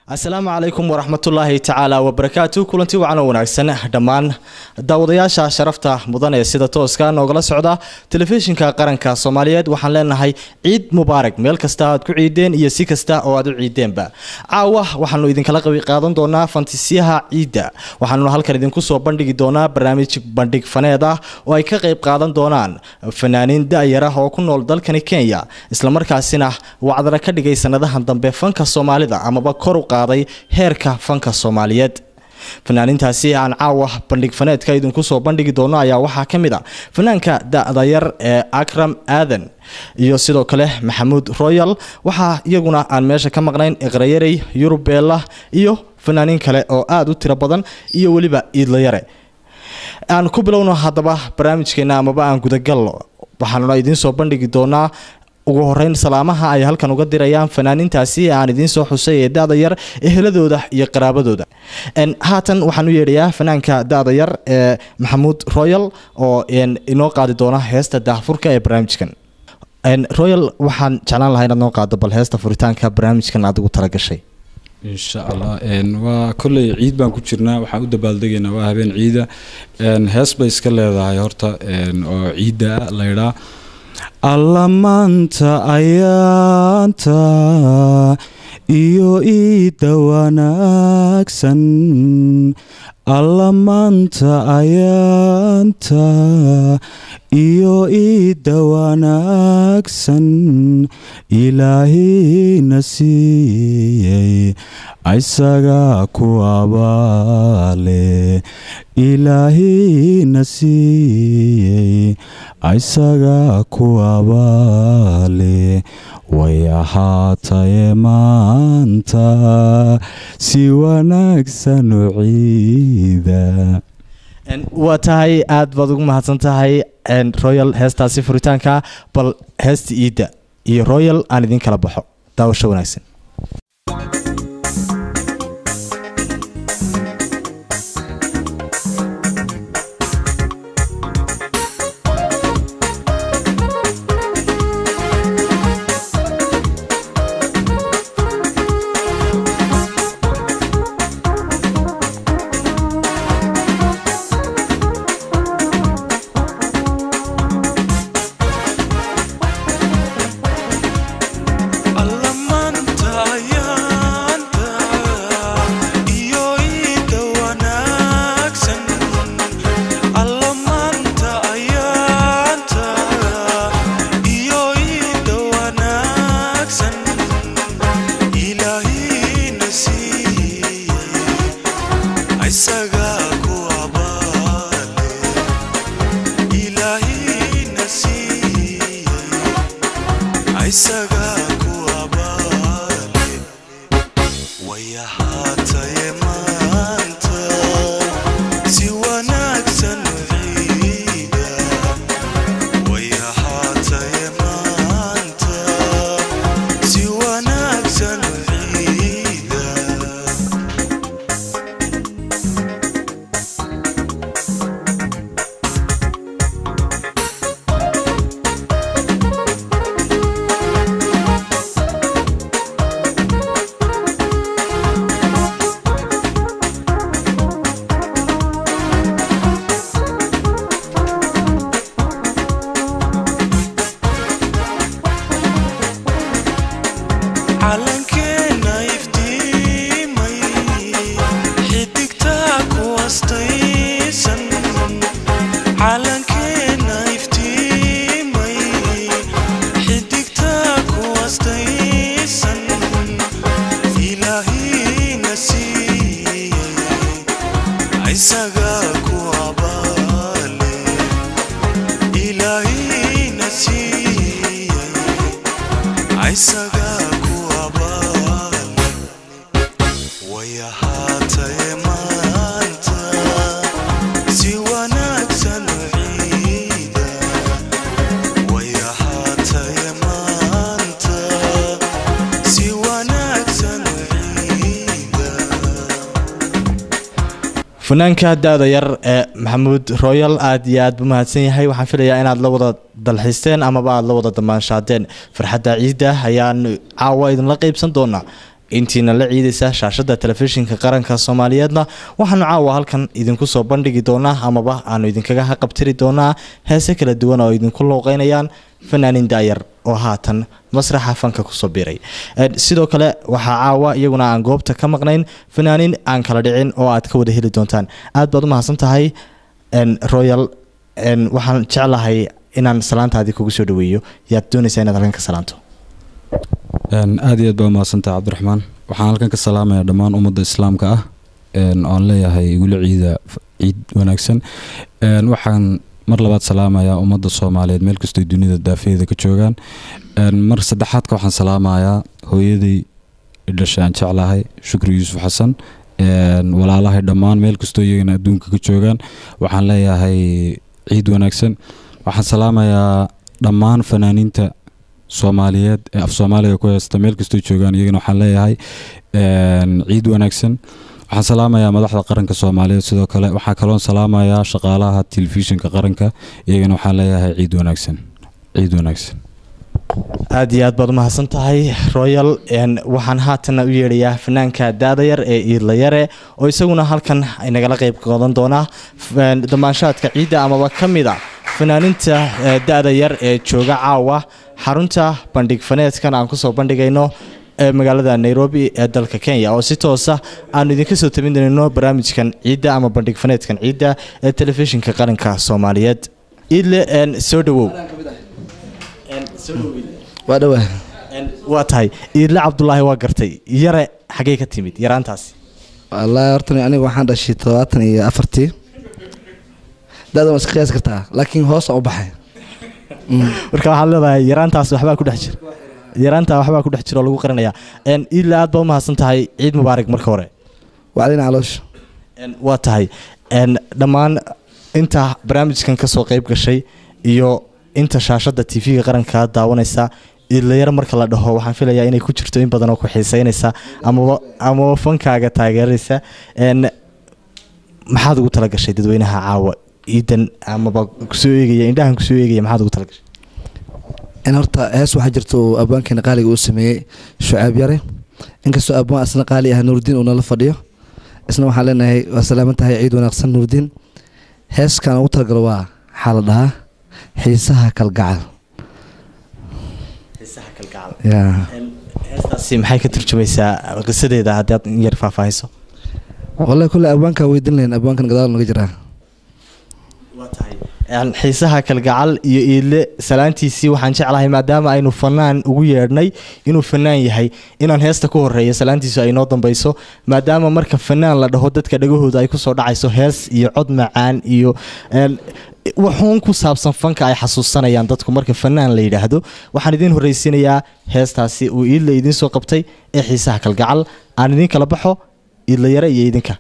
asalaamu calaykum waraxmatullaahi tacaala wabarakaatu kulanti wacan oo wanaagsan dhammaan daawadayaasha sharafta mudan ee sida tooska noogala socda telefishinka qaranka soomaaliyeed waxaan leenahay ciid mubaarak meel kasta aad ku ciideen iyo si kasta oo aad u ciideenba caawa waxaanu idinkala qabi qaadan doonaa fantisiyaha ciidda waxaanuna halkan idinku soo bandhigi doonaa barnaamij bandhig faneed ah oo ay ka qayb qaadan doonaan fanaaniin da-yar ah oo ku nool dalkani kenya islamarkaasina wacdana ka dhigay sanadahan dambe fanka soomaalida amaba kor u qaaday heerka fanka soomaaliyeed fanaaniintaasi aan caawa bandhig faneedka idinku soo bandhigi doono ayaa waxaa ka mid a fanaanka da-da yar ee akram aadan iyo sidoo kale maxamuud royal waxaa iyaguna aan meesha ka maqnayn iqrayarey yurubeella iyo fanaaniin kale oo aada u tiro badan iyo weliba iidlayare aan ku bilowno haddaba barnaamijkeena amaba aan gudagalno waxaanuna idiin soo bandhigi doonaa ugu horeyn salaamaha ay halkan uga dirayaan fanaaniintaasi aan idiin soo xusay ee da-da yar eheladooda iyo qaraabadooda haatan waxaan u yeedhayaa fanaanka da-da yar ee maxamuud royal oo inoo qaadi doona heesta daahfurka ee barnaamijkan royal waxaan jeclaan lahaa inaad noo qaado bal heesta furitaanka barnaamijkan aad ugu talagashay insha allah waa kolley ciid baan ku jirnaa waxaan u dabaaldegaynaa waa habeen ciida hees bay iska leedahay horta oo ciidda laydhaa alla maanta ayaanta iyo iidda wanaagsan alla maanta ayaanta iyo iidda wanaagsan ilaahina siiyey isaga ku abaale ilaahina siiyey isaga ku abaale way ahaataye maanta si wanaagsan u ciida waa tahay aada baad ugu mahadsan tahay royal heestaasi furitaanka bal heesta iidda iyo royal aan idiin kala baxo daawasho wanaagsan fanaanka da-da yar ee maxamuud royal aada iyo aada bu mahadsan yahay waxaan filayaa inaad la wada dalxiisteen amaba aada la wada damaanshaadeen farxadda ciidda ayaan caawa idinla qeybsan doonaa intiina la ciidaysa shaashada telefishinka qaranka soomaaliyeedna waxaanu caawa halkan idinku soo bandhigi doonaa amaba aanu idinkaga haqabtiri doonaa heese kala duwan oo idinku looqeynayaan fanaanin daayar oo haatan masraxa fanka kusoo biiray sidoo kale waxaa caawa iyaguna aan goobta ka maqnayn fanaanin aan kala dhicin oo aad ka wada heli doontaan aad baad u mahadsan tahay royal waxaan jeclahay inaan salaantaadii kugu soo dhaweeyo yaad doonaysaa inaad halkan ka salaanto aada iyo aad baa umahadsantaha cabdiraxmaan waxaan halkan ka salaamayaa dhammaan ummadda islaamka ah oan leeyahay weli ciida ciid wanaagsan waxaan mar labaad salaamayaa ummadda soomaaliyeed meel kastoo dunida daafeeda ka joogaan mar saddexaadka waxaan salaamayaa hooyaday dhashay aan jeclahay shukri yuusuf xasan walaalahay dhammaan meel kastoo iyagana adduunka ka joogaan waxaan leeyahay ciid wanaagsan waxaan salaamayaa dhammaan fanaaniinta soomaaliyeed ee af soomaaliga ku heesta meel kastoo joogaan iyagana waxaan leeyahay ciid wanaagsan waxaan salaamayaa madaxda qaranka soomaaliyeed sidoo kale waxaa kaloon salaamayaa shaqaalaha telefishinka qaranka iyagana waxaan leeyahay ciid wanaagsan ciid wanaagsan aada iyo aad baad umahadsan tahay royal waxaan haatana u yeedhayaa fanaanka daada yar ee iidla yare oo isaguna halkan nagala qeyb qoodan doonaa damaanshaadka ciidda amaba ka mid a fanaaninta da-da yar ee jooga caawa xarunta bandhig faneedkan aan kusoo bandhigayno ee magaalada nairobi ee dalka kenya oo si toosa aanu idinka soo tabin doonno barnaamijkan ciidda ama bandhig faneedkan ciidda ee telefishinka qaranka soomaaliyeed iidle soo dhawow waa dhawaa waa tahay iidle cabdulaahi waa gartay yare xaggey ka timid yaraantaasi wallaahi horta aniga waxaan dhashay todobaatan iyo afartii da-da waa iska qiyaasi kartaa laakiin hoos u baxay marka waxaad leedahay yaraantaas waxbaa ku dhex jira yaraantaa waxbaa ku dhex jira oo lagu qarinayaa iidle aad baa umahadsan tahay ciid mubaarak marka hore wacdina caloosha waa tahay dhammaan inta barnaamijkan kasoo qeyb gashay iyo inta shaashada tv-ga qaranka daawanaysa idlayar marka la dhaho waxaan filayaa inay ku jirto in badan oo ku xiiseynaysa amaba amaba fankaaga taageeraysa maxaad ugu talagashay dadweynaha caawa ciidan amaba kusoo eegaya indhahan kusoo eegaya maxaad ugu talagashay in horta hees waxaa jirta uu abwaankeena qaaliga uu sameeyey shucaab yare inkastoo abwaan asna qaali ah nuurdiin uu nala fadhiyo isna waxaan leenahay waa salaaman tahay ciid wanaagsan nuurdiin heeskan ugu talagalo waa waxaa la dhahaa xiisaha kalgacal heestaasi maxay ka turjumaysaa qisadeeda haddaad yar faahfaahiso wallahi kulle abwaankaa weydin lahayn abwaankan gadaal naga jiraa xiisaha kalgacal iyo iidle salaantiisii waxaan jeclahay maadaama aynu fanaan ugu yeedhnay inuu fanaan yahay inaan heesta ku horeeya salaantiisu ay noo dambeyso maadaama marka fanaan la dhaho dadka dhagahooda ay kusoo dhacayso hees iyo cod macaan iyo waxuun ku saabsan fanka ay xasuusanayaan dadku marka fanaan la yidhaahdo waxaan idiin horreysiinayaa heestaasi uu iidle idiin soo qabtay ee xiisaha kalgacal aan idiin kala baxo iidla yare iyo idinka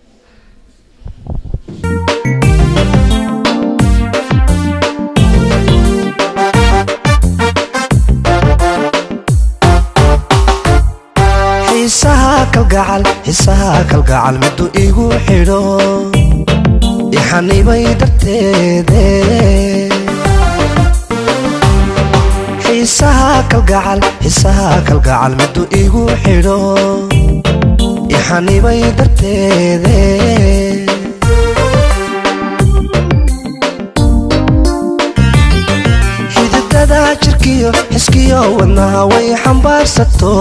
xiisaha kalgacal xiisaha kalgacal miduu igu xidho ixanibay darteede xiisaha kalgacal xiisaha kalgacal miduu igu xidho ixanibay darteede xididada jirkiyo xiskiyo wadnaha way xambaarsato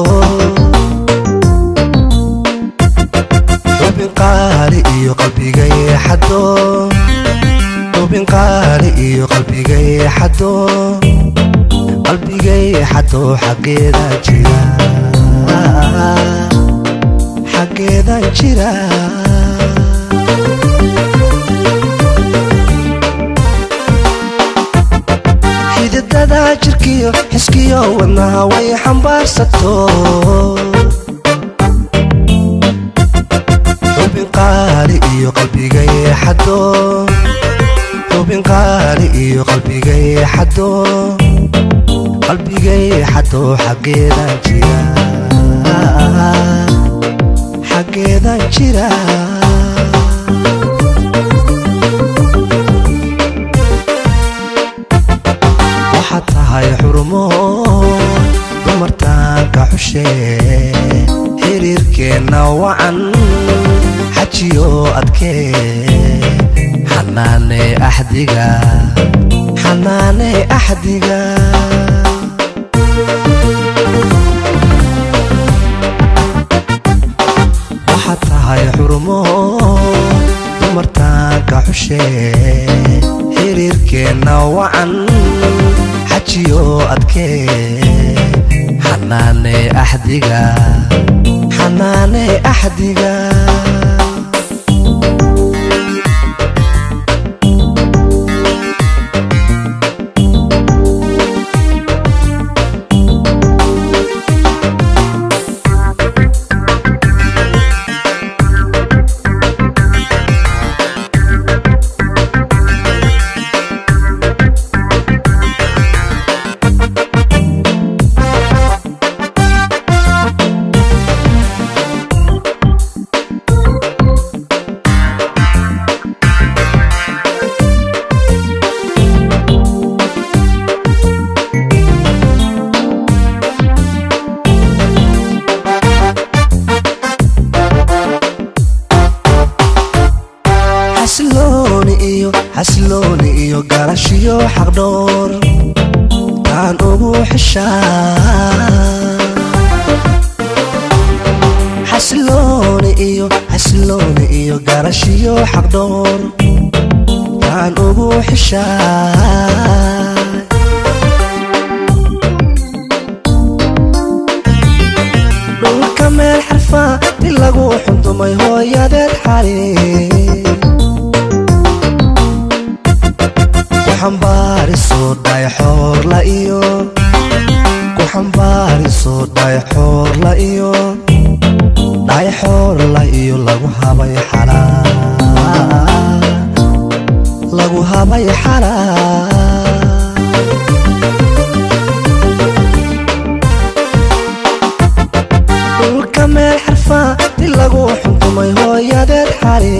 xubin qaali iyo qalbigay xado xubin qaali iyo qalbigay xado qalbigay xado xaggeeda jira xaggeeda jira xididada jirkiyo xiskiyo wadnaha way xambaarsato xubin qaali iyo qalbigay xado xubin qaali iyo qalbigay xado qalbigay xado xaggeeda jira xaggeeda jira waxaad tahay xurumo dumartaanka xushe xiriirkeenna wacan xajiyo adkee xanaane axdiga xanaane axdiga waxaad tahay xurmo dumartaanka xushee xiriirkeenna wacan xajiyo adkee xanaane axdiga xanaane axdiga xasilooni iyo xasilooni iyo garashiyo xaqdhoor taan ugu xishaa xasilooni iyo xasilooni iyo garashiyo xaqdhoor taan ugu xishaa dhulka meel xarfa di lagu xundumay hooyadeed xali ku xambaariso dhayxoorla iyo ku xambaariso dhayxoorla iyo dhayxoorla iyo lagu habay xalaa lagu habay xalaa dhulka meel xarfa di lagu xuntumay hooyadeed xali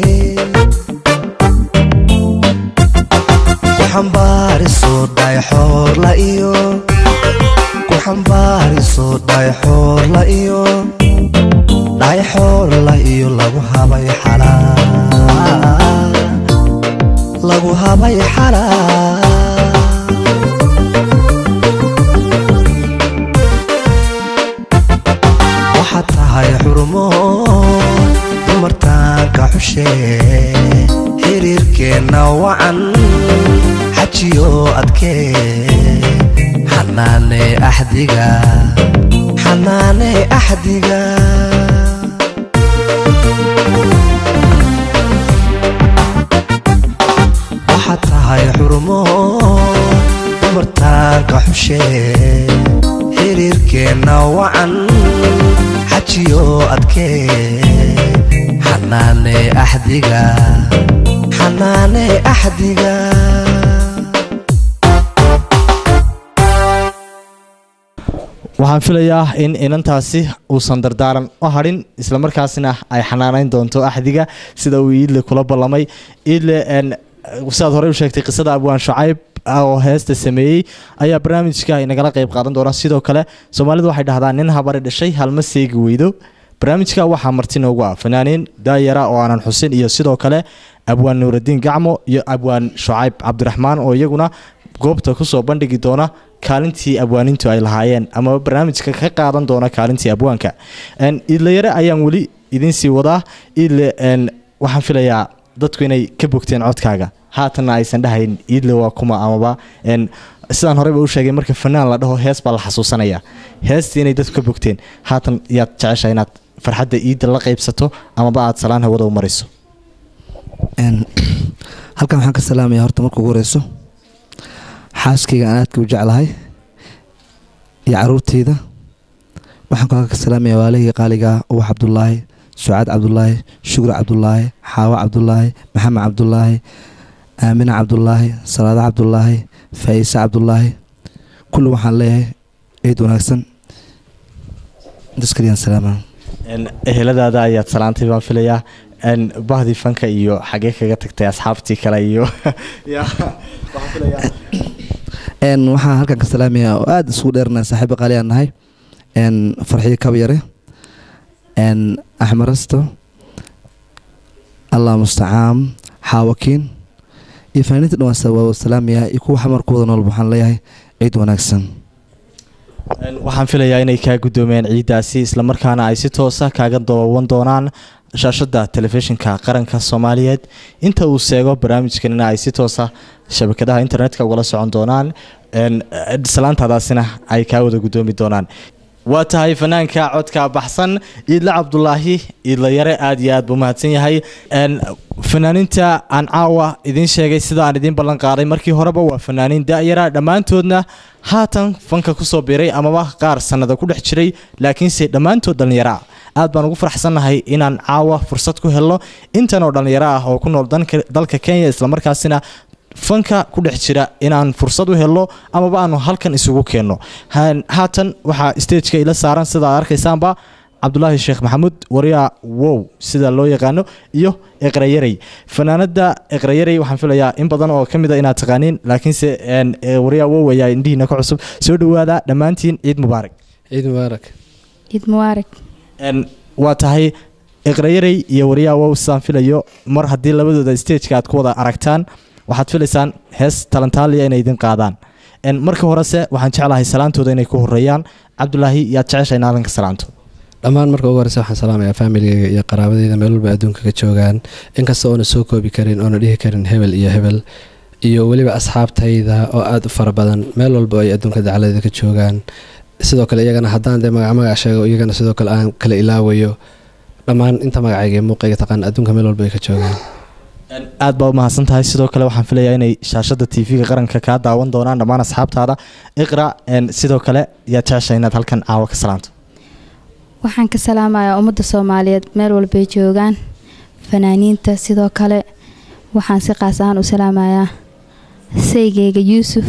ku xambaariso dhayxoorla iyo ku xambaariso dhayxoorla iyo dhayxoorla iyo lagu habay xalaa lagu habay xalaa waxaad tahay xurmo dumartaanka xushee xiriirkeenna wacan xajiyo adkee xanaane axdiga xanaane axdiga waxaad tahay xurmo dumartaanka xushee xiriirkeenna wacan xajiyo adkee xanaane axdiga xanaane axdiga waxaan filayaa in inantaasi uusan dardaaran u hadhin islamarkaasina ay xanaanayn doonto axdiga sida uu iidle kula ballamay iidle n sidaad horey u sheegtay qisada abwaan shucayb oo heesta sameeyey ayaa barnaamijka inagala qeyb qaadan doona sidoo kale soomaalidu waxay dhahdaan nin habari dhashay halma seegi weydo barnaamijka waxaa marti noogu ah fanaaniin daayara oo aanan xusin iyo sidoo kale abwaan nuuradiin gacmo iyo abwaan shucayb cabdiraxmaan oo iyaguna goobta kusoo bandhigi doona kaalintii abwaanintu ay lahaayeen ama barnaamijka ka qaadan doona kaalintii abwaanka iidlayare ayaan weli idinsii wadaa iidle waxaan filayaa dadku inay ka bogteen codkaaga haatanna aysan dhahayn iidle waa kuma amaba sidaan horeyba u sheegay marka fanaan la dhaho hees baa la xasuusanaya heestii inay dadku ka bogteen haatan yaad jecesha inaad farxadda iidda la qaybsato amaba aad salaan hawada u mariso halkan waxaan ka salaamaya horta marka ugu horeyso xaaskayga aan aadka u jeclahay iyo caruurteyda waxaan kaloo ka salaamaya waalihii qaaliga ubax cabdulaahi sucaad cabdulaahi shukri cabdulaahi xaawo cabdulaahi maxamed cabdulaahi aamina cabdulaahi salaado cabdulaahi faa'iise cabdulaahi kulli waxaan leeyahay ciid wanaagsan intaas kaliyaan salaama eheladaada ayaad salaantay baan filayaa bahdii fanka iyo xagee kaga tagtay asxaabtii kale iyo waxaan filayaa n waxaan halkan ka salaamaya oo aada isugu dheernahay saaxiiba qaali aan nahay n farxiyo kabyare n axmarasto allah mustacaan xaawakiin iyo fanaaniinta dhan waa salaamaya iyo kuwa xamarkooda noolba waxaan leeyahay ciid wanaagsan waxaan filayaa inay kaa guddoomeen ciiddaasi islamarkaana ay si toosa kaaga dooban doonaan shaashada telefishinka qaranka soomaaliyeed inta uu seego barnaamijkanina ay si toosa shabakadaha internetka ugala socon doonaan salaantaadaasina ay kaa wada guddoomi doonaan waa tahay fanaanka codka baxsan iidle cabdulaahi iidla yare aada iyo aad buu mahadsan yahay fanaaniinta aan caawa idiin sheegay sida aan idiin ballan qaaday markii horeba waa fanaaniin da-yara dhammaantoodna haatan fanka kusoo biiray amaba qaar sannada ku dhex jiray laakiinse dhammaantood dhallinyaraa aad baan ugu faraxsannahay inaan caawa fursad ku helno intan oo dhallinyaro ah oo ku nool dalka kenya islamarkaasina fanka ku dhex jira inaan fursad u helno amaba aanu halkan isugu keenno haatan waxaa stageka ila saaran sida aad arkaysaanba cabdulaahi sheekh maxamuud waryaa wow sida loo yaqaano iyo eqrayarey fanaanada eqrayarey waxaan filayaa in badan oo ka mid a inaad taqaaniin laakiinse waryaa wow ayaa indhihiina ka cusub soo dhawaada dhammaantiin ciid mubaarak ciid mubaarak ciid mubaarak waa tahay eqrayarey iyo waryaa wow sidaan filayo mar haddii labadooda stageka aad ku wada aragtaan waxaad filaysaan hees talantaaliya inay idin qaadaan marka horese waxaan jeclahay salaantooda inay ku horeeyaan cabdulaahi yaad jecesha in aadanka salaanto dhammaan marka ugu horeysa waxaan salaamayaa faamiligeyga iyo qaraabadeyda meel walba adduunka ka joogaan inkasta oona soo koobi karin oona dhihi karin hebel iyo hebel iyo weliba asxaabtayda oo aada u fara badan meel walba ay adduunka dacladeeda ka joogaan sidoo kale iyagana haddaan dee magac magac sheego iyagana sidoo kale aan kala ilaawayo dhammaan inta magacayga iyo muuqayga taqaan adduunka meel walba ay ka joogaan aad baa u mahadsan tahay sidoo kale waxaan filayaa inay shaashada tv-ga qaranka kaa daawan doonaan dhammaan asxaabtaada iqra sidoo kale yaad jecesha inaad halkan caawa ka salaanto waxaan ka salaamayaa ummadda soomaaliyeed meel walbay joogaan fanaaniinta sidoo kale waxaan si qaas ahaan u salaamayaa saygayga yuusuf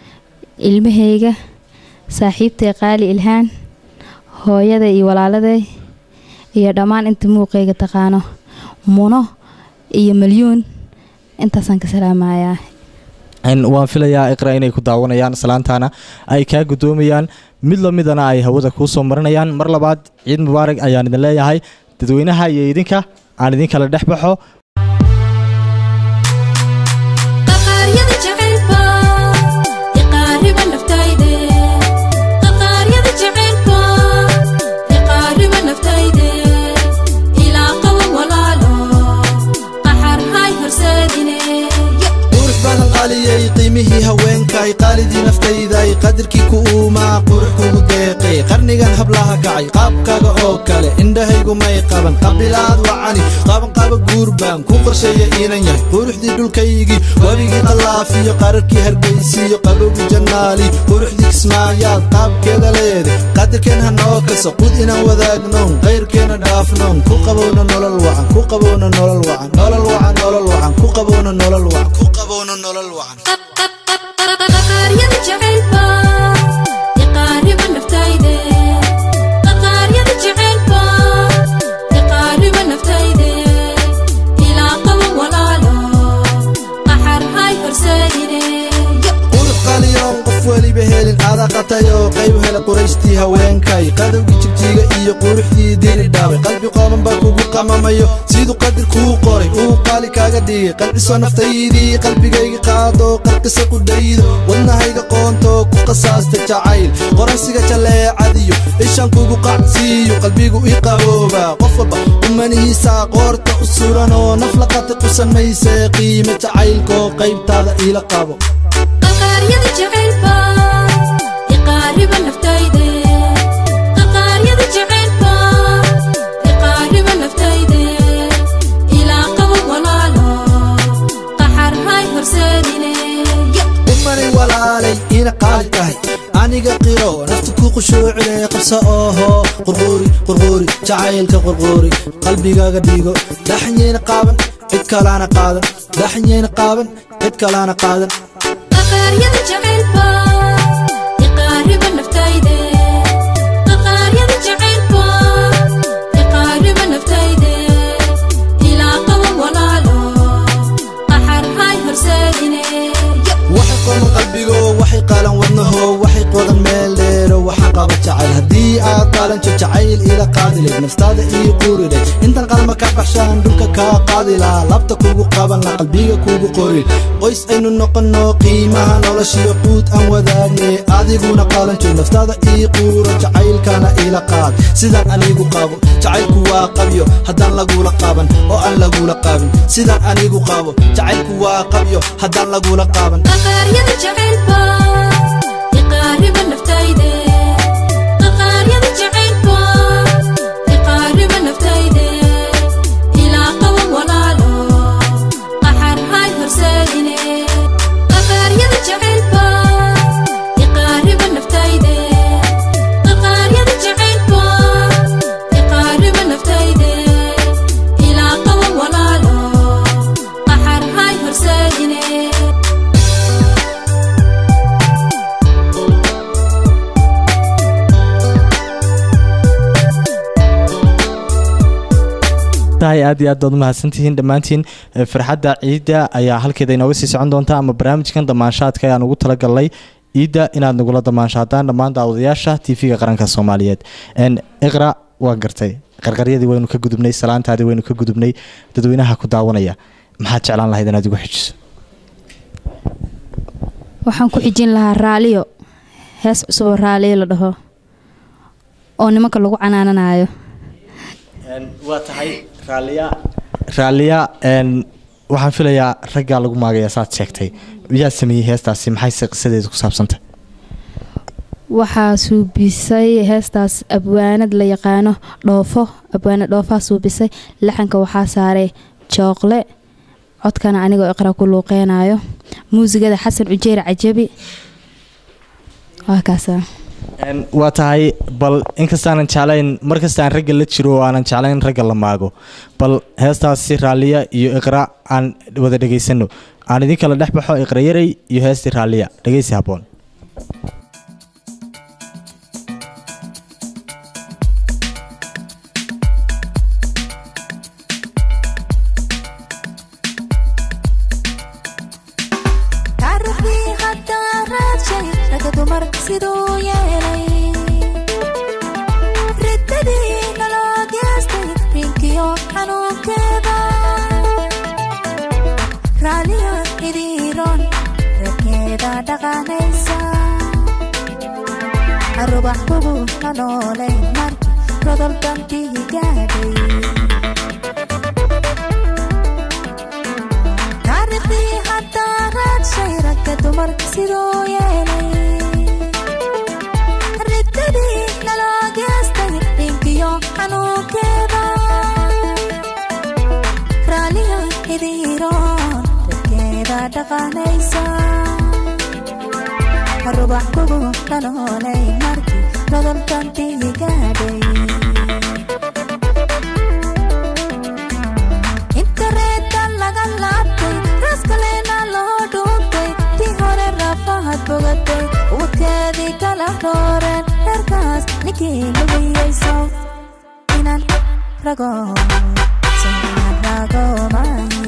ilmahayga saaxiibtay qaali ilhaan hooyaday iyo walaaladay iyo dhammaan inta muuqayga taqaano muno iyo malyuun intaasaan ka salaamayaa waan filayaa iqra inay ku daawanayaan salaantaana ay kaa guddoomayaan mid lamidana ay hawada kuu soo marinayaan mar labaad ciid mubaarak ayaan idin leeyahay dadweynaha iyo idinka aan idin kala dhex baxo qiimihii haweenkay qaalidii naftayday qadarkii ku uumaa qurux kugu deeqay qarnigan hablaha kacay qaabkaga oo kale indhahaygu may qaban qabilaad wacani qabanqaba guurbaan ku qorsheeya inan yahay quruxdii dhulkaygii wabigii qallaafiyo qararkii hargaysiyo qabowgii jannaali quruxdii kismaayaad qaabkeeda leede qadarkeen ha noo kaso qud inaan wadaagnoon qayrkeena dhaafnoon ku qabowna nolol wacan ku qabowna nolol wacan nolol wacan nolol wacan ku qabowna nolol wacan ku qabowna nolol wacan adaqatayoo qayb hele quraystii haweenkay qadowgii jigjiga iyo quruxdii diri dhaabay qalbi qooban baa kugu qamamayo siduu qadir kuu qoray uu qaali kaaga dhigay qalciso naftaydii qalbigayga qaado qarqisa ku dhaydo wadnahayga qoontoo ku qasaasta jacayl qoransiga jaleecadiyo ishan kugu qacsiiyo qalbigu i qabooba qof walba umanihiisaa qoorta u suranoo naf laqata ku samaysee qiime jacaylkoo qaybtaada iila qabo walaalay ina qaali tahay aniga qiro nafta ku qushuucine qabsa ooho qurquuri qurquuri jacaylka qurquuri qalbigaaga dhigo dhaxanyeyna qaaban cid kalaana qaadan dhaxanyeyna qaaban cid kalaana qaadan qalbigo waxay qaalan wadnaho waxay qodan meel dheero waxaan qaba jacayl haddii aad qaalanjo jacayl ila qaadileed naftaada ii quuriday intan qalma ka baxshaan dhulka kaa qaadi lahaa labta kugu qaban la qalbiga kugu qori qoys aynu noqonno qiimaha noloshiyo quud aan wadaagne adiguna qaalanjo naftaada ii quuro jacaylkana iila qaad sidaan anigu qabo jacaylku waa qabyo haddaan lagula qaban oo aan lagula qaabin sidaan anigu qabo jacaylku waa qabyo haddaan lagula qaaban qaqaaryada jacaylba iqaariba naftayde qaqaaryada jacaylba iqaariba naftayde ilaa qaba walaalo qaxar hay horseedine qaqaaryada jacaylba iqaariba naftayde qaqaaryada jacaylba iqaariba naftayde ilaa qaba walaalo qaxar hay horseedine tahay aad iyo aad baad umahadsantihiin dhammaantiin Eh, farxadda ciidda ayaa halkeeda inooga sii socon doonta ama barnaamijkan damaanshaadka ayaan ugu talagalnay ciidda inaad nagula damaanshaadaan dhammaan daawadayaasha tv-ga qaranka soomaaliyeed En, iqra waan gartay qarqaryadii waynu ka gudubnay salaantaadii waynu ka gudubnay dadweynaha ku daawanaya maxaad jeclaan lahayd inaad igu xijiso waxaan ku xijin lahaa raaliyo hees cusub oo raaliyo la dhaho oo nimanka lagu canaananayo waa tahay raaliya raaliya n waxaan filayaa raggaa lagu maagaya saad sheegtay yaa sameeyey heestaasi maxayse qisadeedu ku saabsantay waxaa suubisay heestaas abwaanad la yaqaano dhoofo abwaanad dhoofaa suubisay laxanka waxaa saaray jooqle codkana anigoo iqra ku luuqeynayo muusigada xasan cujeyr cajabi waa kaasa N waa tahay bal inkastaanan jeclayn markastaan ragga la jiro oo aanan jeclayn ragga la maago bal heestaasi raaliya iyo iqra aan wada dhegaysano aan idin kala dhex baxo iqra yarey iyo heestii raaliya dhegeysi haboon taariikhdii haddaa raadshay ragga dumarka siduu yeelay riddadii naloo geestay rinkiyo xanuunkeeda raaliyo idiiroon reerkeeda dhaqanaysa arubax kugu la noolay marki rodol dantii gaadhay taariikhdii haddaa raadshay ragga dumarka siduu yeelay riddadii naloo geestay dhinkiyo xanuunkeeda raaliyo idiiroon dadkeeda dhaqanaysa rubax kugu la noolay markii rodol dantii gaadhay intareetan laga laabtay raaskalena loo dhuuntay tii hore rafahad bogatay wadkeedii kala rooreen reerkaas ninkii lugiyeyso inaan rago so inaan rago maayi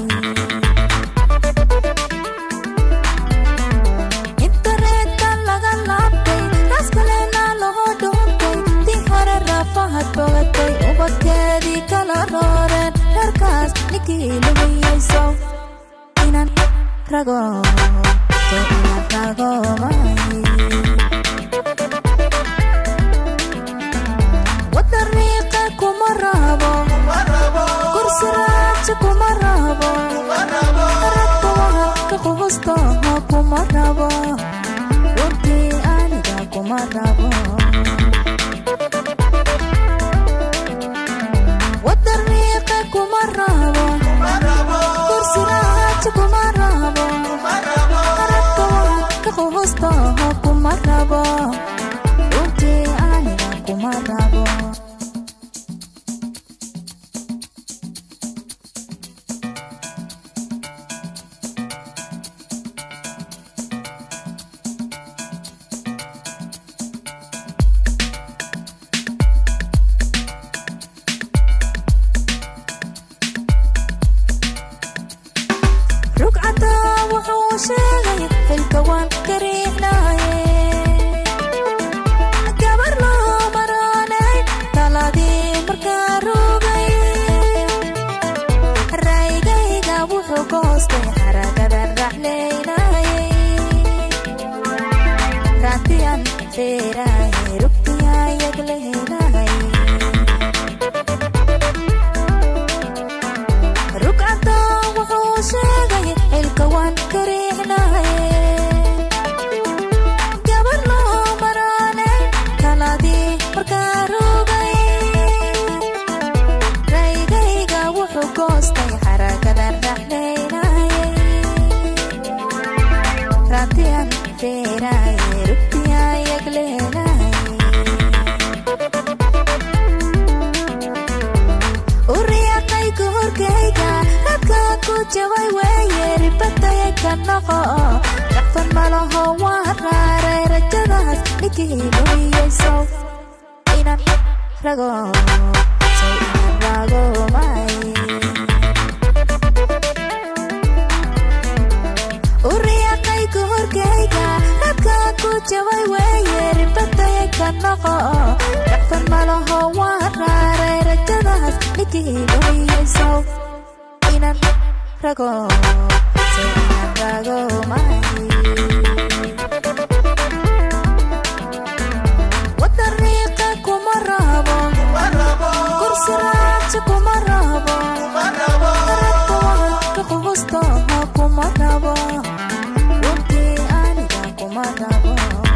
intareetan laga laabtay raaskalena loo dhuuntay tii hore rafahad bogatay ubadkeedii kala rooreen reerkaas ninkii lugiyeyso inaan rago so inaan rago maayi wadariiqa kuma rabo kursi raaja kuma rabo ragtawaha ka qubustaha kuma rabo runtii aniga kuma rabo wadariiqa kuma rabo kursi raaja kuma rabo ragtawaha ka qubustaha kuma rabo runtii aniga kuma rabo feerahay rugtiyayag lehedahay rugcada wuxuu sheegay xilka waan kariixnahay gabar loo maraanay taladii markaa rogay raygayga wuxuu goostay xaragadan raxlaynayay raatiyan feerahay rugtiyayag leedahay uriyaqay kuhorkayga radkaa ku jabay weeye ribadaya ka noqo dhaqfan malaho waa raaray rajadaas ninkii lumiyeyso inan rago sow inan rago may uriyaqay kuhorkayga radkaa ku jabay weeye ribadaya ka noqo dhaqfan malaho waa raaray rajadaas ninkii lumiyeyso inan rago sow inan rago may wadariiqa kuma rabo kursi raaja kuma rabo qaradka wahanka qubustaha kuma rabo runtii aniga kuma rabo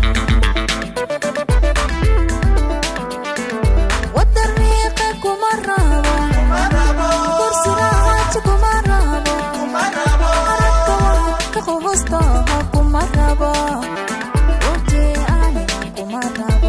wadariiqa kuma rabo kursi raaja kuma rabo qaradka wahanka qubustaha kuma rabo runtii aniga kuma rabo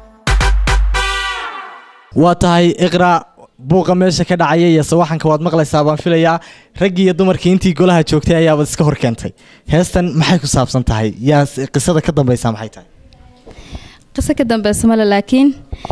waa tahay iqra buuqa meesha ka dhacaya iyo sawaxanka waad maqlaysaa baan filayaa raggii iyo dumarkii intii golaha joogtay ayaabad iska hor keentay heestan maxay ku saabsan tahay yaa s- qisada ka dambeysa maxay tahay qiso ka dambeysa male laakiin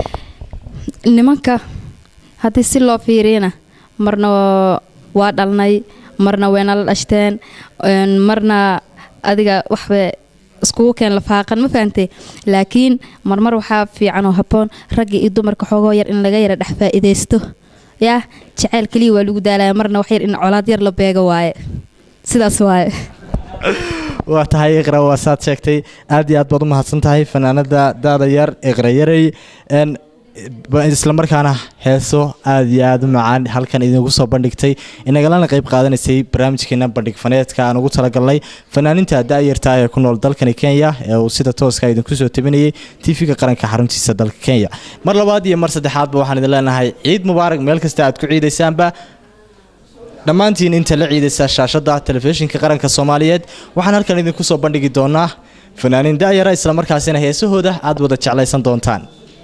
nimanka haddii si loo fiiriyana marna waa dhalnay marna wayna la dhashteen een, marna adiga waxba iskugu keen lafaaqan ma fahantay laakiin marmar waxaa fiican oo habboon ragga iyo dumarka xoogoo yar in laga yara dhex faa'iidaysto yaa jaceyl keliya waa lagu daalaya marna wax yar in colaad yar la beego waaye sidaas waaye waa tahay iqra waa saad sheegtay aad iyo aad baad u mahadsan tahay fanaanada daada yar iqra yarey n ba- islamarkaana heeso aad iyo aad u macaan halkan idinku soo bandhigtay inagalana qayb qaadanaysay barnaamijkeena bandhig faneedka aan ugu talagalnay fanaaninta da-yarta ee ku nool dalkani kenya ee uu sida tooska idinku soo tabinayay tv-ga qaranka xaruntiisa dalka kenya mar labaad iyo mar saddexaadba waxaan idin leenahay ciid mubaarak meel kasta aad ku ciidaysaanba dhammaantiin inta la ciidaysa shaashada telefishinka qaranka soomaaliyeed waxaan halkan idinku soo bandhigi doonaa fanaaniin daayara islamarkaasina heesahooda aad wada jeclaysan doontaan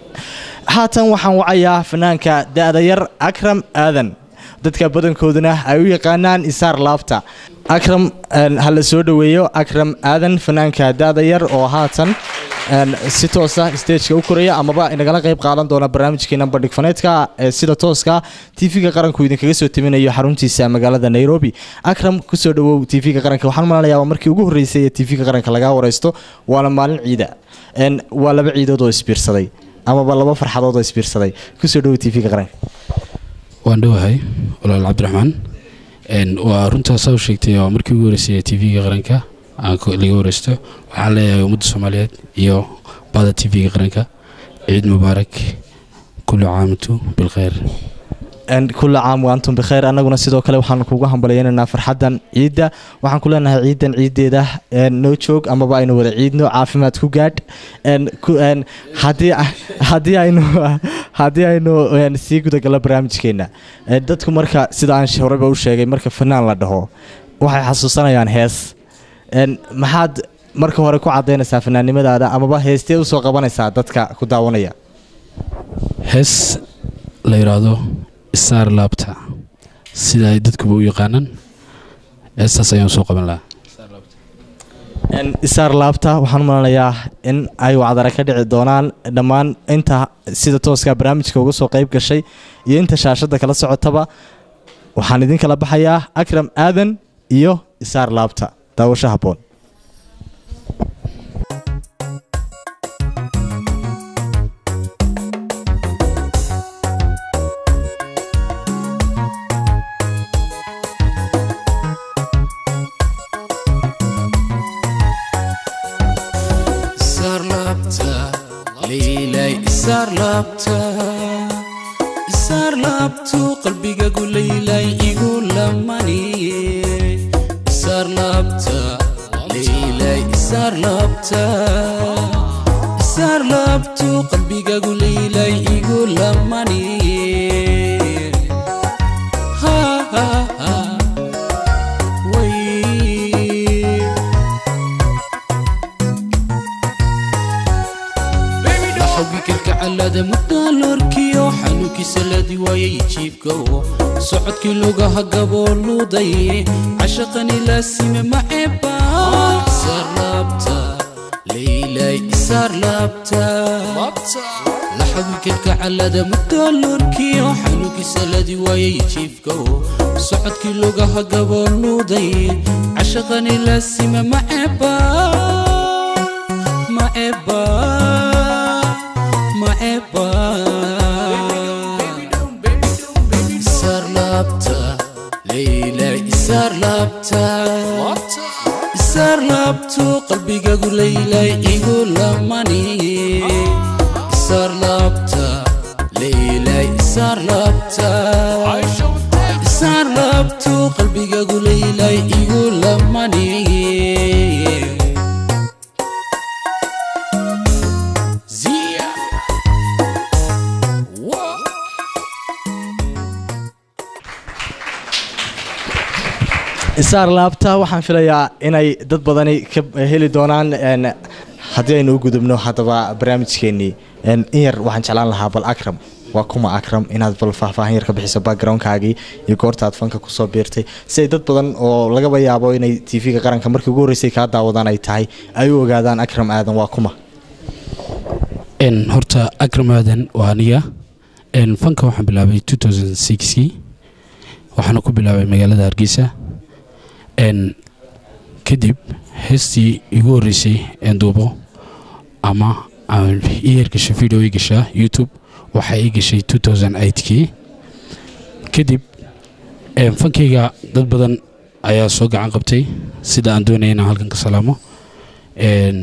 haatan waxaan wacayaa fanaanka da-da yar akram aadan dadka badankooduna ay u yaqaanaan isaar laabta akram een, ha la soo dhoweeyo akram aadan fanaanka da-da yar oo haatan een, si toosa stageka u koraya amaba inagala qayb qaadan doona barnaamijkeena bandhig faneedka ee sida tooska tv-ga qaranku idinkaga soo tabinayo xaruntiisa magaalada nairobi akram kusoo dhawow tv-ga qaranka waxaan malanayaa waa markii ugu horreysay ee tv-ga qaranka lagaa wareysto waana maalin ciida Een, waa laba ciidood oo isbiirsaday amaba laba farxadood oo isbiirsaday kusoo dhawow tv-ga qaranka waan dhowahay walaal cabdiraxmaan Een, waa runtaa saa u sheegtay waa markii ugu horeysay t v-ga qaranka aan ku- laga wareysto waxaan leeyahay ummadda soomaaliyeed iyo bada t v-ga qaranka ciid mubaarak kullu caamatu bilkhayr Een, kulla caam wa antum bikheer annaguna sidoo kale waxaan kugu hambaleynaynaa farxaddan ciidda waxaan ku leenahay ciidan ciiddeeda een, noo joog amaba aynu wada ciidno caafimaad ku gaadh Een, ku- een, haddii haddii aynu haddii aynu een, sii gudagalno barnaamijkeena Een, dadku marka sida aan sh- horeba u sheegay marka fanaan la dhaho waxay xasuusanayaan hees Een, maxaad marka hore ku cadaynaysaa fanaannimadaada amaba heestee usoo qabanaysaa dadka ku daawanaya hees la yidhaahdo isaar laabta sida ay dadkuba u yaqaanaan heestaas ayaan soo qaban lahaa Een, isaar laabta waxaan malanayaa in ay wacdara ka dhici doonaan dhammaan inta sida tooska barnaamijka uga soo qayb gashay iyo inta shaashada kala socotaba waxaan idin kala baxayaa akram aadan iyo isaar laabta daawasho habboon saar laabta leylay isaar laabta isaar laabtu qalbigagu leylay igu lamaniye isaar laabta leylay isaar laabta isaar laabtu qalbigagu leylay igu lamaniye ha ha ha way xawgi kalkacalada mudaalorkiyo xanuunkiisa ladi waayay jiibkowo socodkii lugaha gabooluuday cashaqani laasime maceeba isaar laabta leylay isaar laabta laxawgi kalkacalada mudaalorkiyo xanuunkiisa ladi waayay jiibkowo socodkii lugaha gabooluuday cashaqani laasime maceeba maceeba maeba isaar laabta leyla isaar laabta isaar laabtu qalbigagu leylay igu lamaniye isaar laabta leyla isaar laabta isaar laabtu qalbigagu leylay igu lamaniye Zia. Whoa. isaar laabta waxaan filayaa inay dad badani ka heli doonaan een, haddii aynu u gudubno haddaba barnaamijkeenii een, in yar waxaan jeclaan lahaa bal akram waa kuma akram inaad bal faahfaahin yar ka bixiso backgroundkaagii iyo goorta aad fanka kusoo biirtay si ay dad badan oo lagaba yaabo inay tv-ga qaranka markii ugu horreysay kaa daawadaan ay tahay ay u ogaadaan akram aadan waa kuma n horta akram aadan waa aniga n fanka waxaan bilaabay 2006kii waxaana ku bilaabay magaalada hargeysa n kadib heestii igu horreysay een duubo ama aan ii hergashay video ii gashaa youtube waxaa ii gashay 2008kii kadib een fankayga dad badan ayaa soo gacan qabtay sida aan doonaya inaan halkan ka salaamo een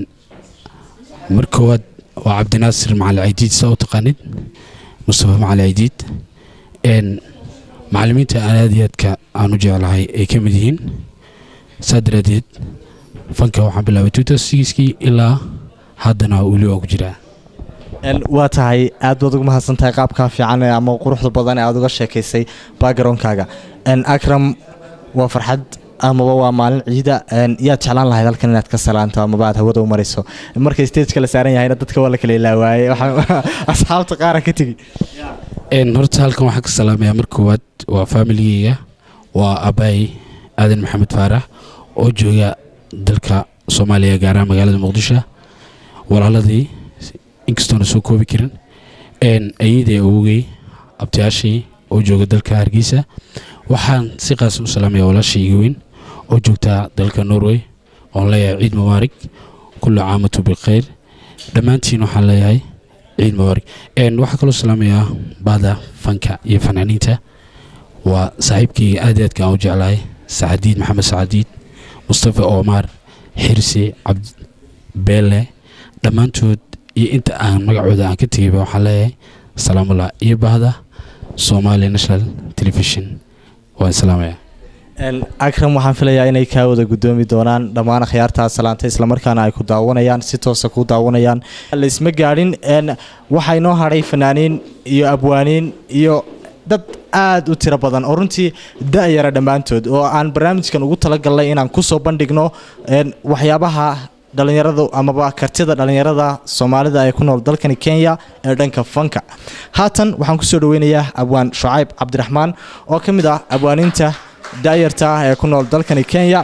mar koowaad waa cabdinaasir macali caydiid saa u taqaanid mustafa macali caydiid een macallimiinta aan aad iyo aadka aan u jeclahay ay ka mid yihiin saa daraadeed fanka waxaan bilaabay 2006kii ilaa haddana weli waa ku jiraa Een, waa tahay aad baad ugu mahadsan tahay qaabkaa fiican ee ama quruxda badan ee aad uga sheekaysay backgroundkaaga Een, akram waa farxad amaba waa maalin ciida een, yaad jeclaan lahayd halkan inaad ka salaanto amaba aad hawada u marayso markay stageka la saaran yahayna dadka waa la kala ilaawaaye waxaa- asxaabta qaara ka tegi een horta halkan waxaan ka salaamayaa mar koowaad waa familigeyga waa abaay aadan maxamed faarax oo jooga dalka soomaaliya gaar ahaan magaalada muqdisho walaaladii inkastoona soo koobi karin een ayadii awogey abtiyaashii oo jooga dalka hargeysa waxaan si qaas u salaamayaa walaashii iga weyn oo joogta dalka norway oon leeyahay ciid mubaarig kullu caamatu bilkhayr dhammaantiin waxaan leeyahay ciid mubaarig een waxaa kaloo salaamayaa bahda fanka iyo fanaaniinta waa saaxiibkayga aad iyo aadka aan u jeclahay sacadiid maxamed sacadiid mustafa omar xirsi cabd beele dhammaantood iyo inta aan magacooda aan ka tegayba waxaan leeyahay salaamullah iyo bahda somali national television waan salaamayaa Een, akram waxaan filayaa inay kaa wada gudoomi doonaan dhammaan akhyaartaa salaantay islamarkaana ay ku daawanayaan si toosa ku daawanayaan laisma gaadhin een, waxaa inoo hadhay fanaaniin iyo abwaaniin iyo dad aad u tiro badan oo runtii da-yara dhammaantood oo aan barnaamijkan ugu talagalnay inaan kusoo bandhigno een, waxyaabaha dhalinyaradu amaba kartida dhalinyarada soomaalida ee ku nool dalkani kenya ee dhanka fanka haatan waxaan kusoo dhaweynayaa abwaan shucayb cabdiraxmaan oo ka mid ah abwaaniinta daayarta ah ee ku nool dalkani kenya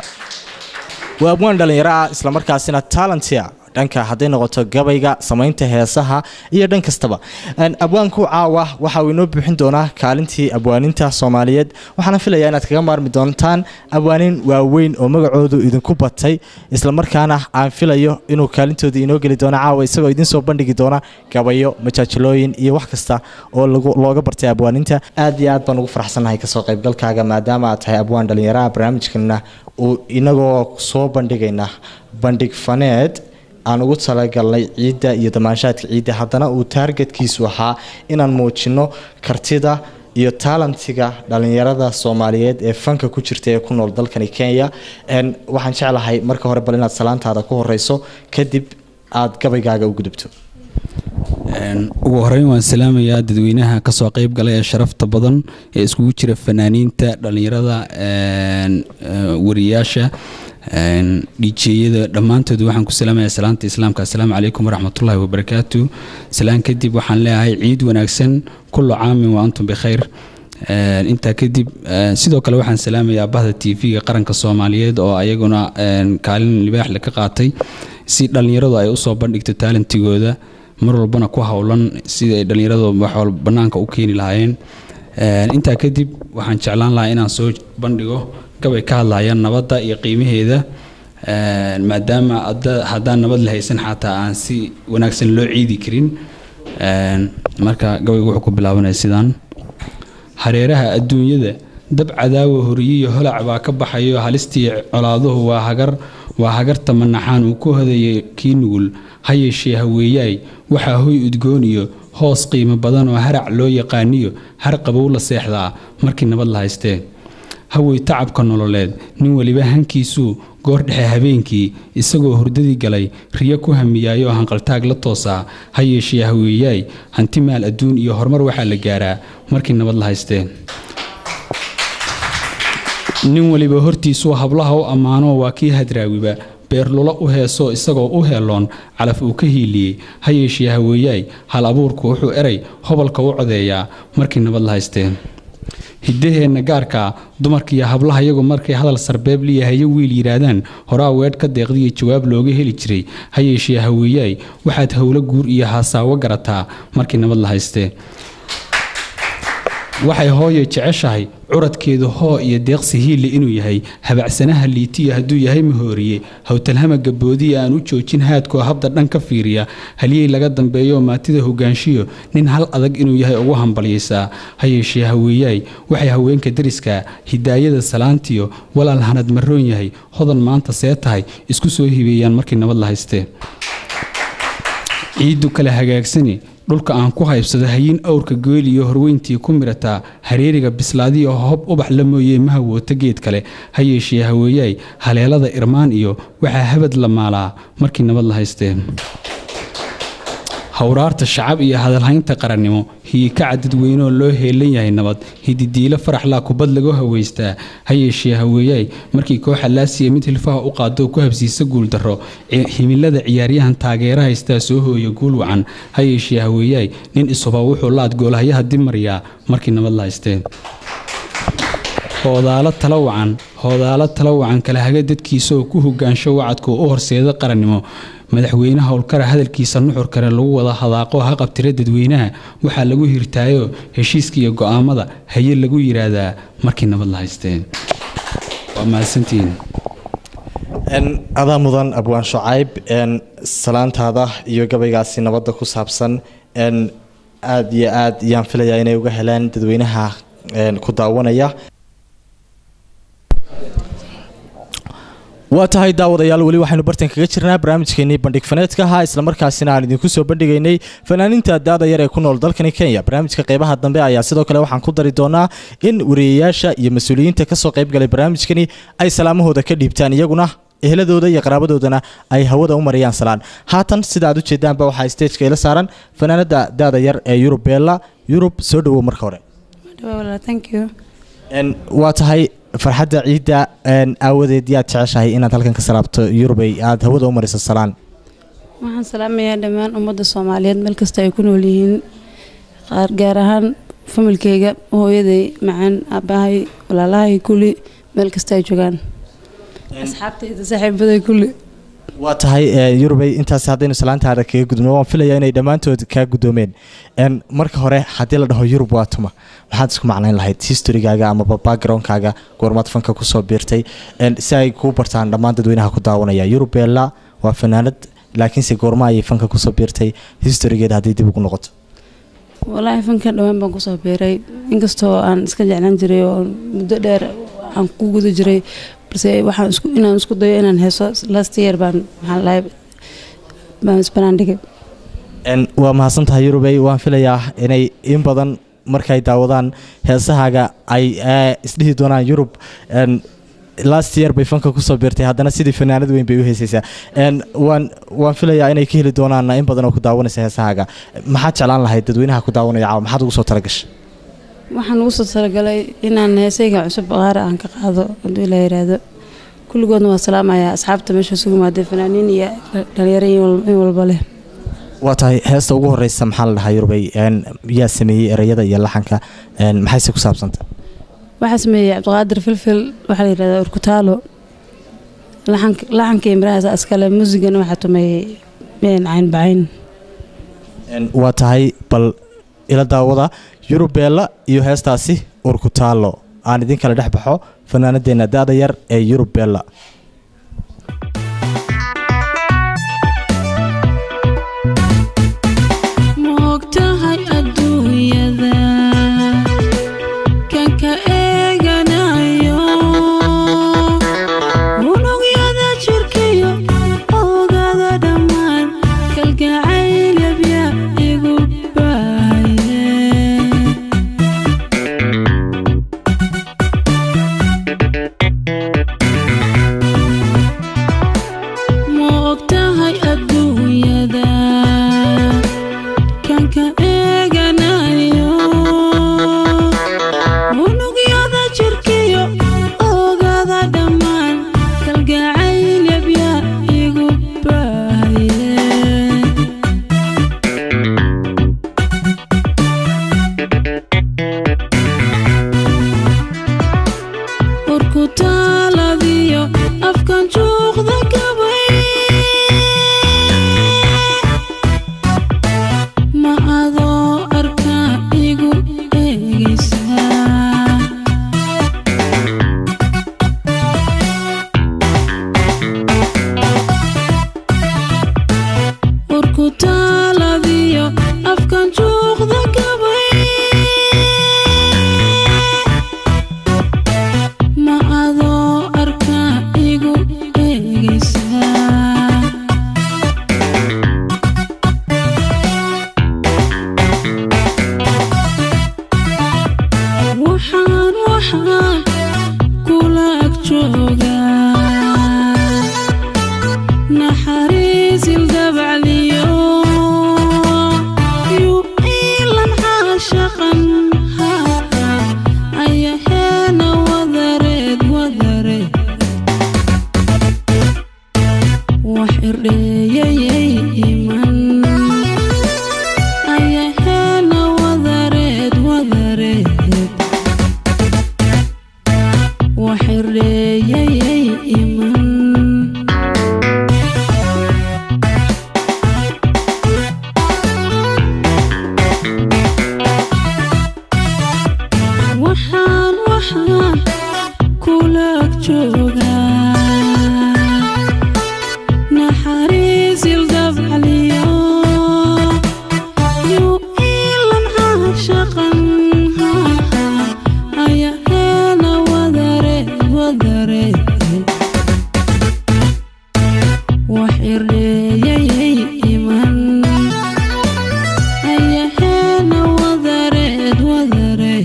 waa abwaan dhalinyaro ah islamarkaasina talentia dhanka hadday noqoto gabayga samaynta heesaha iyo dhan kastaba Een, abwaanku caawa waxa uu inoo buuxin doonaa kaalintii abwaaninta soomaaliyeed waxaana filayaa inaad kaga maarmi doontaan abwaanin waaweyn oo magacoodu idinku batay islamarkaana aan filayo inuu kaalintoodii inoo geli doono caawa isagoo idin soo bandhigi doona gabayo majaajilooyin iyo wax kasta oo lagu- looga bartay abwaaninta aad iyo aad baan ugu faraxsanahay kasoo qaybgalkaaga maadaama aad tahay abwaan dhalinyaraha barnaamijkana uu inagoo soo bandhigayna bandhig faneed aan ugu talagalnay ciidda iyo damaanshaadka ciidda haddana uu taargetkiisu ahaa inaan muujino kartida iyo taalantiga dhalinyarada soomaaliyeed ee fanka ku jirta ee ku nool dalkani kenya Een, waxaan jeclahay marka hore bal inaad salaantaada ku horeyso kadib aad gabaygaaga u gudubto Een, ugu horeyn waan salaamayaa dadweynaha kasoo qeyb galay ee sharafta badan ee iskugu jira fanaaniinta dhalinyarada een, ee, wariyaasha een, dhijeeyada dhammaantood waxaan ku salaamayaa salaanta islaamka assalaamu calaykum waraxmatullaahi wabarakaatu salaan kadib waxaan leeyahay ciid wanaagsan kullu caamin wa antum bikhayr Een, intaa kadib een, sidoo kale waxaan salaamayaa bahda t v-ga qaranka soomaaliyeed oo ayaguna een, kaalin libaax le ka qaatay si dhalinyaradu ay usoo bandhigto taalantigooda mar walbana ku howlan sida ay dhalinyaradu wax walba banaanka u keeni lahaayeen Een, intaa kadib waxaan jeclaan lahaa inaan soo bandhigo gabay ka hadlaya nabadda iyo qiimaheeda Een, maadaama hadda- haddaan nabad la haysan xataa aan si wanaagsan loo ciidi karin Een, marka gabaygu wuxuu ku bilaabanaya sidaan hareeraha adduunyada dab cadaawa horiyiyo holac baa ka baxayo halistii colaaduhu waa hagar waa hagarta manaxaan uu ku hodayay kii nugul ha yeeshee haweeyaay waxaa hoy udgoon iyo hoos qiimo badan oo harac loo yaqaaniyo har qabow la seexdaa markii nabad la haystee hawey tacabka nololeed nin weliba hankiisuu goor dhexe habeenkii isagoo hurdadii galay riyo ku hamiyaayoo hanqaltaag la toosaa ha yeeshee haweeyaay hanti maal adduun iyo horumar waxaa la gaaraa markii nabad la haystee nin weliba hortiisuu hablaha u ammaanoo waa kii hadraawiba beerlulo u heesoo isagoo u heeloon calaf uu ka hiiliyey ha yeeshee haweeyaay hal abuurku wuxuu eray hobalka u codeeyaa markii nabad la haystee hiddaheenna gaarkaa dumarkiiyo hablaha iyagu markay hadal sarbeeb liyahayo wiil yidhaahdaan horaa weedh ka deeqdiyo jawaab looga heli jiray ha yeeshee haweeyaay waxaad howlo guur iyo haasaawo garataa markii nabad la haystee waxay hooyo jeceshahay curadkeedu hoo iyo deeqsi hiille inuu yahay habacsanaha liitiya hadduu yahay mahooriye howtalhama gaboodiya aan u joojin haadkoo habda dhan ka fiiriya halyey laga dambeeyo maatida hogaanshiyo nin hal adag inuu yahay ugu hambalyaysaa ha yeeshee haweeyaay waxay haweenka dariska hidaayada salaantiyo walaal hanad maroon yahay hodan maanta see tahay isku soo hibeeyaan markii nabad la haystee ciiddu kale hagaagsani dhulka aan ku haybsado hayin awrka geeliyo horweyntii ku mirataa hareeriga bislaadiyo hob ubax la mooyee ma hawoota geed kale ha yeeshee haweeyaay haleelada irmaan iyo waxaa habad la maalaa markii nabad la haystee howraarta shacab iyo hadalhaynta qarannimo hiikaca dadweynoo loo heelan yahay nabad hididiilo faraxlaa kubad lagu haweystaa ha yeeshee haweeyaay markii kooxa laasiya mid hilfaha u qaado ku habsiisa guuldarro ci- himilada ciyaaryahan taageera haystaa soo hooya guul wacan ha yeeshee haweeyaay nin isuba wuxuu laad goolhayaha dib mariyaa markii nabad la haystee hoodaalo tala wacan hoodaalo tala wacan kala haga dadkiisaoo ku hogaansho wacadka u horseeda qarannimo madaxweyne howlkara hadalkiisa nuxur kale lagu wada hadaaqo ha qabtira dadweynaha waxaa lagu hirtaayo heshiiska iyo go'aamada haye lagu yidhaahdaa markii nabad la haystee waa mahadsantihiin Een, adaa mudan abwaan shucayb een, salaantaada iyo gabaygaasi nabadda ku saabsan een, aad iyo aad yaan filayaa inay uga helaan dadweynaha een, ku daawanaya waa tahay daawadayaal weli waxaynu bartan kaga jirnaa barnaamijkeenii bandhig faneedka ahaa islamarkaasina aan idinku soo bandhigaynay fanaaniinta daada yar ee ku nool dalkani kenya barnaamijka qeybaha dambe ayaa sidoo kale waxaan ku dari doonaa in wariyayaasha iyo mas-uuliyiinta kasoo qeybgalay barnaamijkani ay salaamahooda ka dhiibtaan iyaguna ehladooda iyo qaraabadoodana ay hawada u mariyaan salaan haatan sida aad ujeedaanba waxaa stageka ila saaran fanaanada daada yar ee yurub beella yurub soo dhawow marka hore thank you Een, waa tahay farxadda ciidda een, aawadeed yaad jeceshahay inaad halkan ka salaabto yurubay aad hawada u mariso salaan waxaan salaamayaa dhammaan ummadda soomaaliyeed meel kasta ay ku nool yihiin qaar gaar ahaan familkeyga hooyaday macaan aabahay walaalahay kulli meel kasta ay joogaan asxaabtayda saaxiibaday kulli waa tahay ee, yurubay intaas haddaynu salaantaada kaga gudubno waan filayaa inay dhammaantood kaa gudoomeen Een, marka hore haddii la dhaho yurub waa tuma maxaad isku macnayn lahayd historygaaga amaba backgroundkaaga goormaad fanka kusoo biirtay Een, si ay kuu bartaan dhammaan dadweynaha ku daawanaya yurub beella waa fanaanad laakiinse goorma ayay fanka kusoo biirtay historygeeda haddii dib ugu noqoto walaahi fanka dhowaan baan kusoo biiray inkastoo aan iska jeclaan jiray oo muddo dheer aan ku guda jiray balse waxaan isku inaan isku dayo inaan heeso last year baan maxaa lahay baan isbanaandhigay Een, waa mahadsantahay yurubey waan filayaa inay in badan markay daawadaan heesahaaga ay ee, isdhihi doonaan yurub een, last year bay fanka kusoo biirtay haddana sidii fanaanad weyn bay u heesaysaa Een, waan waan filayaa inay ka heli doonaan in badan oo ku daawanaysa heesahaaga maxaad jeclaan lahayd dadweynaha ku daawanaya caawa maxaad ugu soo talagashay waxaan ugu soo talagalay inaan heesayga cusub qaara aan ka qaado hadduu ilaa yiraahdo kulligoodna waa salaamayaa asxaabta meesha isugu imaaday fanaaniin iyo dhalinyaro in wal- in walba leh waa tahay heesta ugu horeysa maxaa la dhahaa yurubey Een, yaa sameeyey ereyada iyo laxanka Een, maxayse ku saabsanta waxaa sameeyey cabdiqaadir filfil waxaa la yidhahdaa urkutaalo laxanka laxanka iyo mirahaas askale muusigana waxaa tumeeyey een cayn bacayn Een, waa tahay bal ila daawada yurub beella iyo heestaasi urkutaalo aan idin kala dhex baxo fanaanadeena da-da yar ee yurub beella moogtahay adduunyada kan ka eeganayo unugyada jirkiyo oogada dhammaan kalgacayl yabya igu baaye ma ogtahay adduunyada kan ka eeganayo unugyada jirkiyo oogada dhammaan kalgacayl yabya igu baaye urkutaaladiyo afkan juuqda gabay ma adoo arkaa igu eegaysaa urkutaaladiyo afkan juuqda gabay ma adoo arkaa igu eegaysaa waxaan waxaan kula ag joogaa naxariisil dabacliyo yuu iilan caashaqan ayaheena wadareed wadareed wax irdheeyayay iman ayaheena wadareed wadareed wax irdheeyayay iman waxaan waxaan kula ag joogaa naxariisil dabcaliyo yuu iilan caashaqan ayaheena wadareed wadareed wax irdheeyayay iman ayaheena wadareed wadareed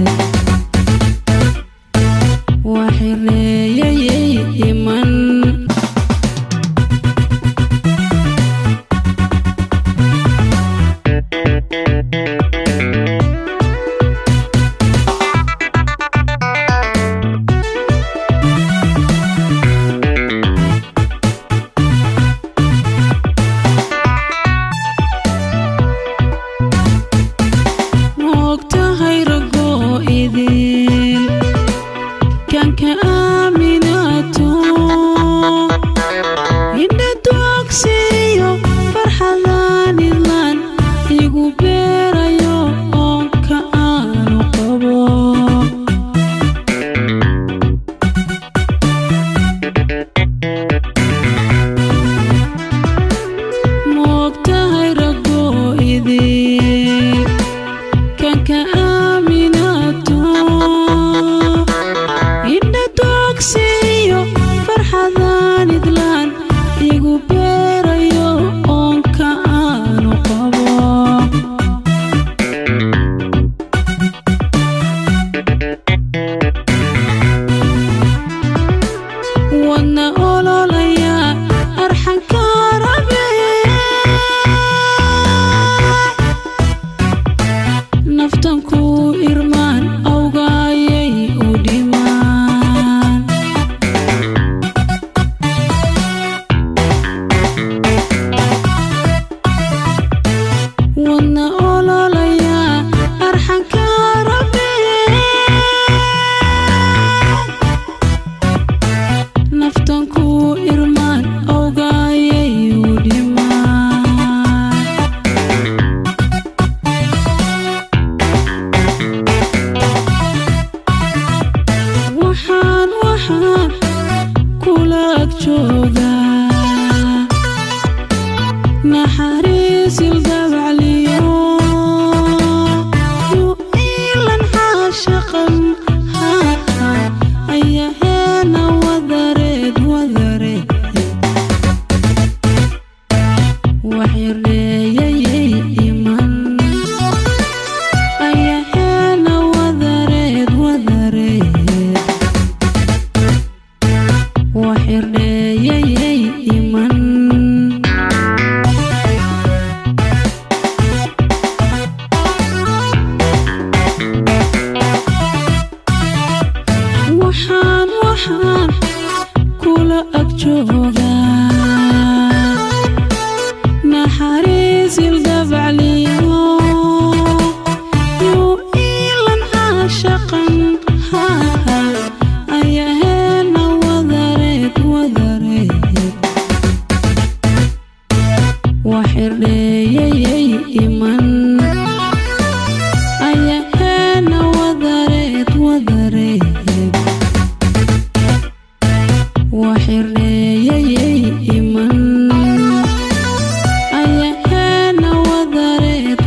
wax irdheeyayay iman moogtahay ragoo idin kan ka aaminato indha doogsiyo farxadaan idlaan igu beeray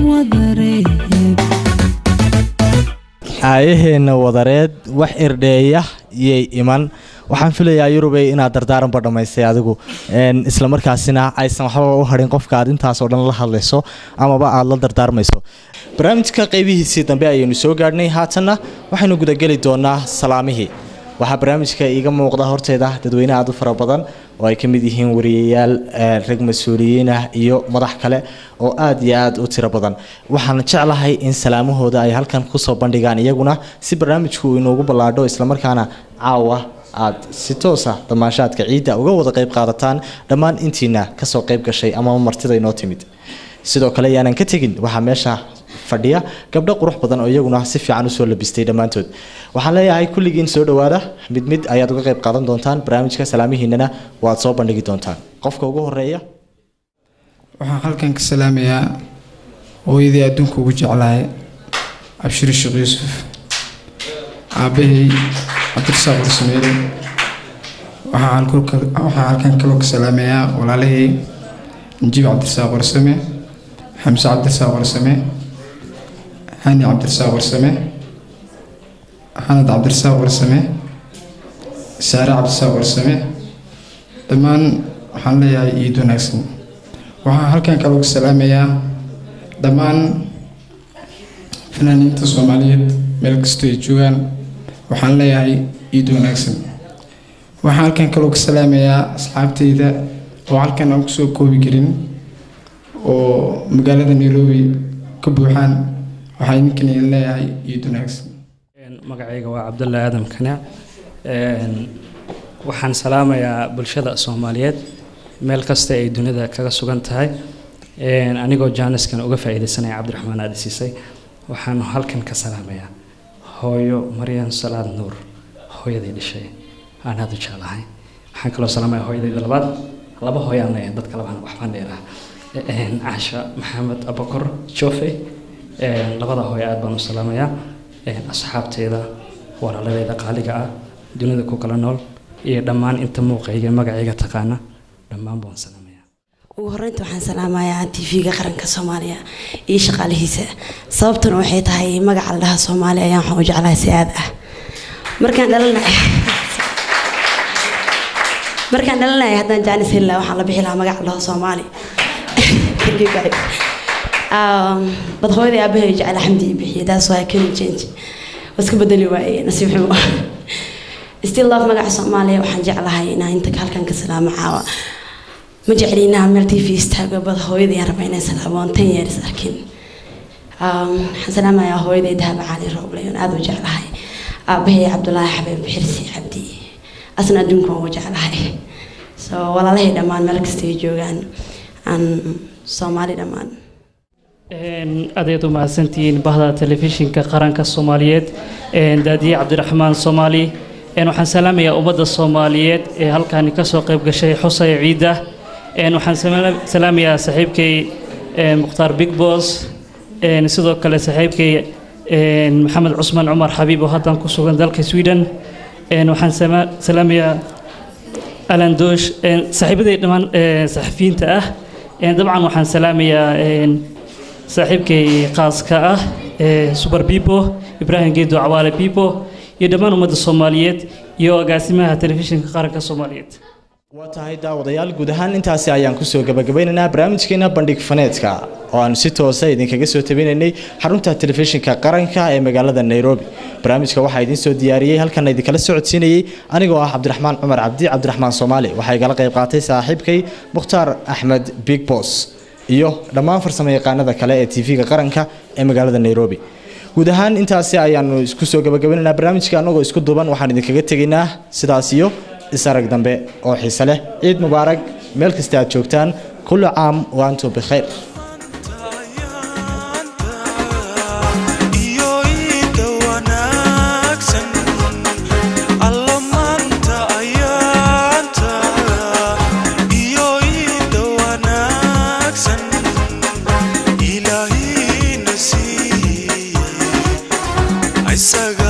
wadareed aayaheenna wadareed wax irdheeya yay iman waxaan filayaa yurubey inaad dardaaranba dhammaystay adigu een, isla markaasina aysan waxba u harin qofka aad intaas oo dhan la hadlayso amaba aad la dardaarmayso barnaamijka qeybihiisii dambe ayaynu soo gaadhnay haatanna waxaynu gudageli doonaa salaamihii waxaa barnaamijka iiga muuqda horteeda dadweyne aad u fara badan oo ay ka mid yihiin wariyayaal eh, rag mas-uuliyiin ah iyo madax kale oo aad iyo aad u tiro badan waxaan jeclahay in salaamahooda ay halkan kusoo bandhigaan iyaguna si barnaamijku uu inoogu ballaadho islamarkaana caawa aad si toosa damaashaadka ciidda uga wada qayb qaadataan dhammaan intiina kasoo qayb gashay ama martida inoo timid sidoo kale yaanan ka tegin waxaa meesha fadhiya gabdho qurux badan oo iyaguna si fiican usoo labistay dhammaantood waxaan leeyahay kulligiin soo dhowaada mid mid ayaad uga qayb qaadan doontaan barnaamijka salaamihiinana waad soo bandhigi doontaan qofka ugu horeeya waxaan halkan ka salaamayaa hooyadii adduunka ugu jeclahay cabshiri sheekh yuusuf aabbahay cabdirasaaq warsameele waxaa halku- waxaa halkan kaloo ka salaamayaa walaalahey najiib cabdirasaaq warsame xamse cabdirasaaq warsame hani cabdirasaaq warsame xanad cabdirasaaq warsame saare cabdirasaaq warsame dhammaan waxaan leeyahay iid wanaagsan waxaan halkan kaloo ka salaamayaa dhammaan fanaaniinta soomaaliyeed meel kastoo ay joogaan waxaan leeyahay iid wanaagsan waxaan halkan kaloo ka salaamayaa asxaabteyda oo halkan aan kusoo koobi karin oo magaalada nairobi ka buuxaan waxaa idinkan idin leeyahay iid wanaagsan magacayga waa cabdullaahi aadam kanac Een, waxaan salaamayaa bulshada soomaaliyeed meel kasta ay dunida kaga sugan tahay Een, anigoo jaaniskan uga faa'iidaysanaya cabdiraxmaan aadi siisay waxaan halkan ka salaamayaa hooyo maryan salaad nuur hooyadii dhashay aan aada u jeclahay waxaan kaloo salaamayaa hooyadayda labaad laba hooyo aan leeyahay dadka labaan waxbaan dheeraa Een, caasha maxamed abakor jofe Een, labada hooyo aad baan u salaamayaa Een, asxaabteeda walaaladeeda qaaliga ah dunida ku kala nool iyo dhammaan inta muuqayga magacayga taqaana dhammaan baan salaamaya ugu horreynta waxaan salaamayaa tv-ga qaranka soomaaliya iyo shaqaalihiisa sababtuna waxay tahay magaca la dhaha soomaaliya ayaan waxaan u jeclahay si aad ah markaan dhalanay markaan dhalanaya haddaan jaanis heli lahaa waxaan la bixi lahaa magaca la dhaho soomaali Thank you, guys. Um, bad hooyadii aabahay jecla xamdi ii bixiyay taas waa keni change waska bedeli waayey nasiib xumo still love magaca soomaaliya waxaan jeclahay inaan inta halkan ka salaamo caawa ma jecli inaan meel tv istaago bad hooyadii aan raba inaan salaamo oon ten years arkin Um, waxaan salaamayaa hooyaday dahaba cali rooble oon aada u jeclahay aabahay cabdulaahi xabeeb xirsi cabdi asna adduunka waan u jeclahay so walaalahay dhammaan meel kasta ay joogaan aan soomaali dhammaan Een, adeed u mahadsantihiin bahda telefishinka qaranka soomaaliyeed een, daadiye cabdiraxmaan soomaali een, waxaan salaamayaa ummadda soomaaliyeed ee halkaani kasoo qayb gashay xusaya ciidda een, waxaan sama- salaamayaa saaxiibkay een, mukhtaar big boss een, sidoo kale saaxiibkay een, maxamed cusmaan cumar xabiib oo haddan ku sugan dalka sweden een, waxaan sama- salaamayaa alan doosh een, saaxiibaday dhammaan een, saxafiyiinta ah een, dabcan waxaan salaamayaa een, saaxiibkay qaaska ah ee super bibo ibraahim geedo cawaale bibo iyo dhammaan ummadda soomaaliyeed iyo agaasimaha telefishinka qaranka soomaaliyeed waa tahay daawadayaal guud ahaan intaasi ayaan kusoo gabagabeynaynaa barnaamijkeena bandhig faneedka oo aan si toosa idinkaga soo tabinaynay xarunta telefishinka qaranka ee magaalada nairobi barnaamijka waxaa idiin soo diyaariyey halkan idinkala socodsiinayey anigoo ah cabdiraxmaan cumar cabdi cabdiraxmaan soomaali waxaa igala qayb qaatay saaxiibkay mukhtaar axmed big boss iyo dhammaan farsamo yaqaanada kale ee tv-ga qaranka ee magaalada nairobi guud ahaan intaasi ayaanu isku soo gabagabeynaynaa barnaamijka anagoo isku duuban waxaan idinkaga tegaynaa sidaas iyo isarag dambe oo xiise leh ciid mubaarag meel kasta aad joogtaan kullu caam wa antum bikhayr iyo iida wanaagsan alla maanta ayaanta iyo iida wanaagsan ilaahina siiyey isaga